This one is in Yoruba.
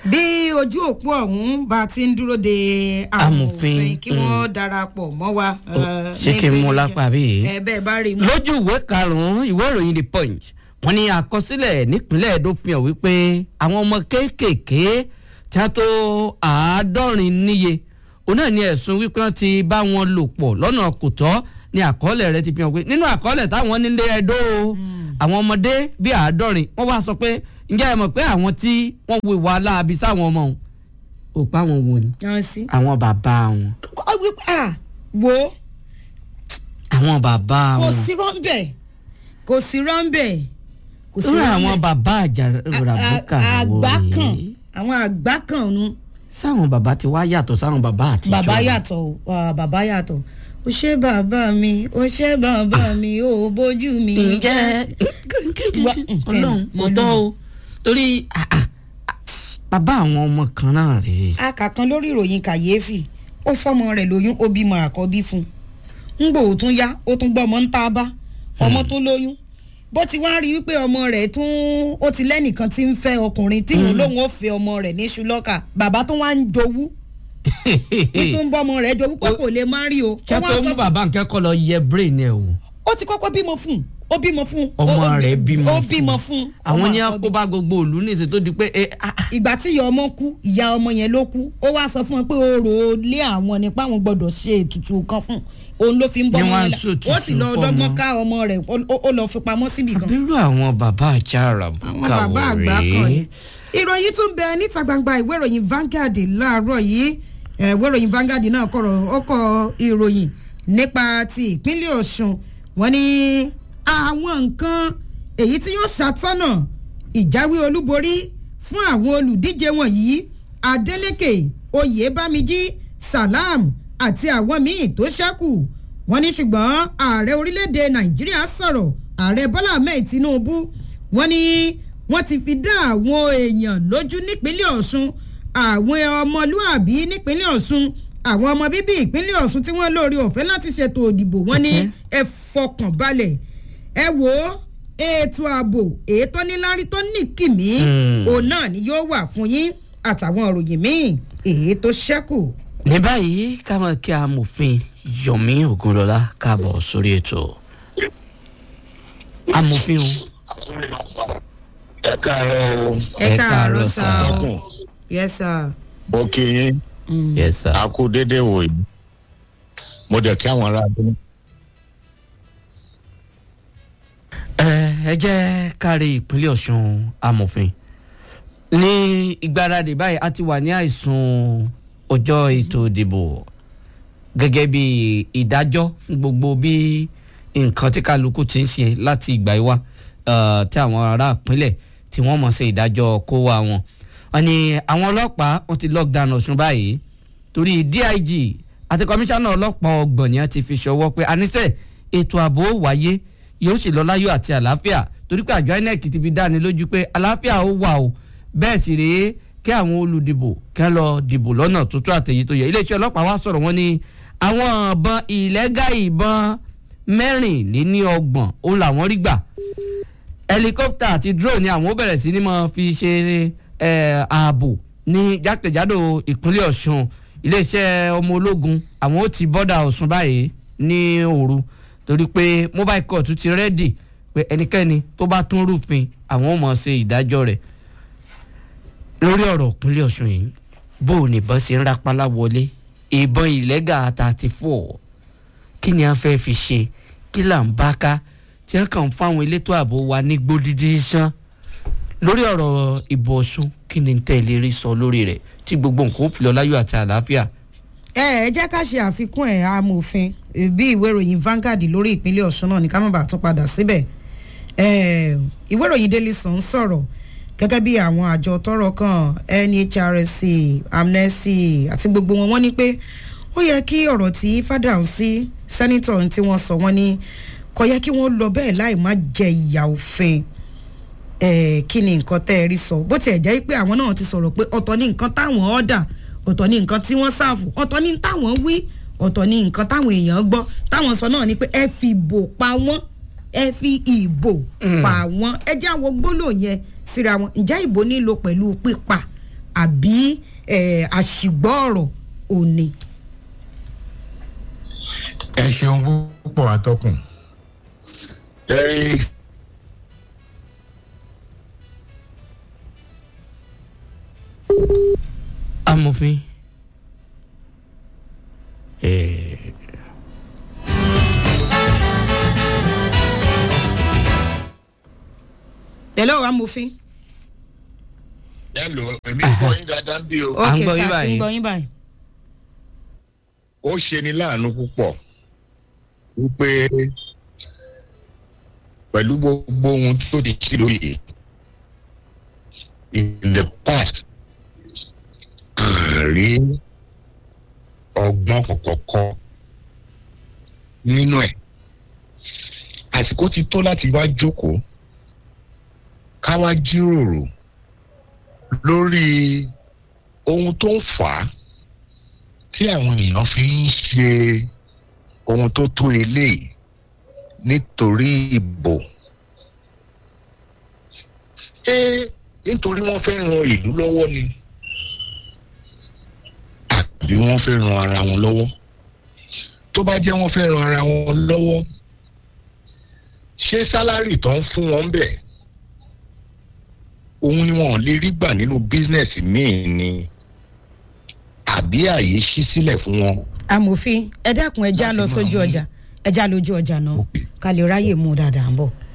bí ojú òpó ọ̀hún bá ti ń dúró de amòfin Amòfin, kí wọ́n darapọ̀ mọ́ wa. eh, ṣé kí n mú níbi lápá bí? ẹ bẹ́ẹ̀ bá rí i mú. lójú ìwé karùnún ìwé ìròyìn the punch wọ́n ní àkọsílẹ̀ nípínlẹ̀ Ẹdó fi hàn wípé àwọn ọmọ kéékèèké tí wọ́n tó àádọ́rin níye òun náà ní ẹ̀sùn wípé wọ́n ti bá wọn lò pọ̀ lọ́nà kò tọ́ ní àkọọ́lẹ̀ rẹ̀ ti fi hàn pé nínú àkọọ́lẹ̀ táwọn nílé Ẹdó o àwọn ọmọdé bíi àádọ́rin wọ́n wá sọ pé ǹjẹ́ ẹ mọ̀ pé àwọn tí wọ́n wo ìwà aláàbí sáwọn ọmọ òun ò pa àwọn wo ni yan sí. àwọn bàbá wọn Kọ́ wí- ah, wo àwọn bàbá kò wọn sí rọ́ńbẹ̀ kò sí rọ́ńbẹ̀ kò sí lórí rọ́ńbẹ̀. àwọn bàbá àjàràbùkà A- a- àgbá wò kan rèé. àwọn àgbá kan nu sáwọn bàbá ti wá yàtọ̀ sáwọn bàbá àtijọ́ bàbá yàtọ̀ o, ah, bàbá yàtọ̀ o ṣé bàbá mi o ṣé bàbá mi o bójú mi. ǹjẹ́ Wá- ọlọ́run mm, mo tọ́ o torí ah, ah, ah, bàbá àwọn ọmọ kan náà rèé akàkan lórí ìròyìn kàyéfì ó fọmọ rẹ̀ lóyún ó bímọ àkọ́bí fún un ńgbò ó tún yá ó tún gbọ́ ọmọ ń tá a bá ọmọ tó lóyún bó ti wá rí wípé ọmọ rẹ̀ tún ó ti lẹ́nìkan tí ń fẹ́ ọkùnrin tíyìn lóun ó fẹ́ ọmọ rẹ̀ ní ṣùlọ́kà bàbá tó wá ń jowú ní tó ń bọ́ ọmọ rẹ̀ jowú pé kò lè má rí o kí a Ó wá tó sọ mú fún- bàbá nǹkan kọ́ lọ yẹ brain ẹ̀ o ó ti kọ́kọ́ bímọ fún un ó bímọ fún un ọmọ ó- ó- rẹ̀ bímọ ó fún bímọ fún un àwọn ọmọ ní àkọ́bí. kó bá gbogbo òlú ní ìṣe tó di pé eh, ah, ah, ìgbà tí ìyá ọmọ kú ìyá ọmọ yẹn ló kú ó wá sọ fún wọn pé orò lé àwọn nípa àwọn gbọ́dọ̀ ṣe ètùtù kan fún òun ló fi ń bọ́ Ni ọmọ wọ́n yẹn á la ṣètùtù ó sì lọ fọ́mọ. dọ́gbọ́n ká ọmọ rẹ̀ ó- ó- ó lọ fi pamọ́ síbì kan. àbírú àwọn bàbá àjàràbùkà àwọn bàbá wò àgbà kan ni. rèé ìròyìn tún bẹ níta gbangba ìwé ìròyìn Vanguard láàárọ̀ yìí Eh, ìwé ìròyìn Vanguard náà kọ̀rọ̀ ó kọ ìròyìn nípa ti ìpínlẹ̀ Ọ̀ṣun wọ́n ní àwọn nǹkan èyí tí yóò ṣàtọ́nà ìjáwé olúborí fún àwọn olùdíje wọ̀nyí Adeleke Oyèbámijí Salam àti àwọn míì tó ṣẹ́kù wọ́n ní ṣùgbọ́n ààrẹ orílẹ̀-èdè Nàìjíríà sọ̀rọ̀ ààrẹ Bọ́lá Ahmed Tinubu wọ́n ní wọ́n ti fi dá àwọn èèyàn lójú nípínlẹ̀ Ọ̀ṣun àwọn ọmọlúàbí nípínlẹ̀ Ọ̀ṣun àwọn ọmọ bíbí ìpínlẹ̀ Ọ̀ṣun tí wọ́n lórí ọ̀fẹ́ láti ṣètò òdìbò wọ́n ní Okay. ẹ fọkàn balẹ̀ ẹ wò ó ètò ààbò ètò níláárí tó ní kìmí Hmm. òun náà ni yóò wà fún yín àtàwọn òròyìn míì èyí tó ṣẹ́kù. ní báyìí ká máa kí amòfin Yomi Ogunlọlá káàbọ̀ sórí ètò amòfin o ẹ káàárọ̀ o ẹ Ẹ káàárọ̀ káàárọ̀ sá sà. o ẹkùn yes sir. mo kí yín yes sir. a kú déédéé wò yìí mo dẹ̀ kí àwọn ará abúlé. ẹ ẹ jẹ́ kárí ìpínlẹ̀ Ọ̀ṣun amòfin ní ìgbáradì báyìí a ti wà ní àìsùn ọjọ́ ètò ìdìbò gẹ́gẹ́ bí ìdájọ́ fún gbogbo bí nǹkan tí kálukú ti ń ṣe láti ìgbà yìí wá eh, tí àwọn ará ìpínlẹ̀ tí wọ́n mọ̀ ṣe ìdájọ́ kó wa wọn. wọ́n ní àwọn ọlọ́pàá wọ́n ti lockdown Ọ̀ṣun báyìí torí DIG àti kọmíṣánná ọlọ́pàá ọgbọ̀n ni wọ́n ti fi ṣọwọ́ pé àníṣe ètò ààbò ó wáyé yóò sì lọ láyọ̀ àti àlàáfíà torí pé àjọ INEC ti fi dáni lójú pé àlàáfíà ó wà o bẹ́ẹ̀ sì rèé kí àwọn olùdìbò kí wọ́n lọ dìbò lọ́nà tó tó àtẹ̀yí tó yẹ iléeṣẹ́ ọlọ́pàá wá sọ̀rọ̀ wọn ní àwọn ìbọn ìlẹ́gà ìbọn mẹ́rìnléníọgbọ̀n òun làwọn rí gbà helicopter àti drone ni àwọn ó bẹ̀rẹ̀ sí ni máa fi ṣe eh, ààbò ní jákèjádò ìpínlẹ̀ Ọ̀ṣun iléeṣẹ́ ọmọ ológun àwọn ó ti bọ́dà Ọ̀ṣun báyìí ní òru torí pé mobile court ti rẹ́dì pé ẹnikẹ́ni tó bá tún rúfin àwọn ó mọ̀ ṣe ìdájọ́ rẹ̀ lórí ọ̀rọ̀ ìpínlẹ̀ Ọ̀ṣun yìí bó o nìbọn ṣe ń rapálá wọlé ìbọn ìlẹ́gà thirty four kí ni a fẹ́ fi ṣe kí là ń bá ká tí wọ́n kàn ń fáwọn elétò ààbò wa ní gbódídí sán lórí ọ̀rọ̀ ìbò Ọ̀ṣun kí ni tẹ̀lé rí sọ lórí rẹ̀ tí gbogbo nǹkan ó fi lọ láyọ̀ àti àlàáfíà. ẹ ẹ jẹ́ ká ṣe àfikún ẹ̀ amòfin eh, bí ìwé ìròyìn Vanguard lórí ìpínlẹ̀ Ọ̀ṣun náà ní ká má bàa tún padà síbẹ̀ Eh, ìwé ìròyìn Daily Sun sọ̀rọ̀ gẹ́gẹ́ bí àwọn àjọ tọ́rọ̀ kàn NHRC Amnesty àti gbogbo wọn wọ́n ní pé ó yẹ kí ọ̀rọ̀ tí Fádáhùnsí sẹ́nitọ̀ tí wọ́n sọ wọ́n ní kò yẹ kí wọ́n lọ bẹ́ẹ̀ láì má jẹ ìyà òfin eh, kí ni nǹkan tẹ́ ẹ rí sọ bó tiẹ̀ jẹ́ pé àwọn náà ti sọ̀rọ̀ pé ọ̀tọ̀ ní nǹkan táwọn ọ̀dà ọ̀tọ̀ ní nǹkan tí wọ́n ṣàfù ọ̀tọ̀ ní táwọn wí ọ̀tọ̀ ní nǹkan táwọn èèyàn gbọ́ táwọn sọ náà ni pé ẹ fi ìbò pa wọ́n ẹ fi ìbò pa wọ́n ẹ jẹ́ àwọn gbólóhùn yẹn síra wọn ǹjẹ́ ìbò nílò pẹ̀lú pípa àbí eh, àṣìgbọ́ ọ̀rọ̀ òní. ẹ ṣeun púpọ̀ atọ́kùn. ẹ amòfin eh, hello amòfin. ẹ lò èmi kọ́ yín dáadáa bí o. À ń ok gbọ́ yín sir báyìí. ń gbọ́ yín báyìí. ó ṣe ni láàánú púpọ̀ wípé pẹ̀lú gbogbo ohun tó ti ṣe lóye in the past àárín ọgbọ́n kọ̀kọ̀kọ́ nínú ẹ̀ àsìkò ti tó láti wá jókòó ká wá jíròrò lórí ohun tó ń fà á tí àwọn èèyàn fi ń ṣe ohun tó tó eléyìí nítorí ìbò ṣé nítorí wọ́n fẹ́ ran ìlú lọ́wọ́ ni àbí wọ́n fẹ́ ran ara wọn lọ́wọ́ tó bá jẹ́ wọ́n fẹ́ ran ara wọn lọ́wọ́ ṣé sálárì tó ń fún wọn bẹ̀ òun ni wọn ò lè rí gbà nínú bísínẹ́sì míì ni àbí àyè ṣí sílẹ̀ fún wọn. amòfin ẹ dẹ́kun ẹ já lọ sójú ọjà ẹ já lójú ọjà náà ká lè ráyè mú un dáadáa ń bọ̀.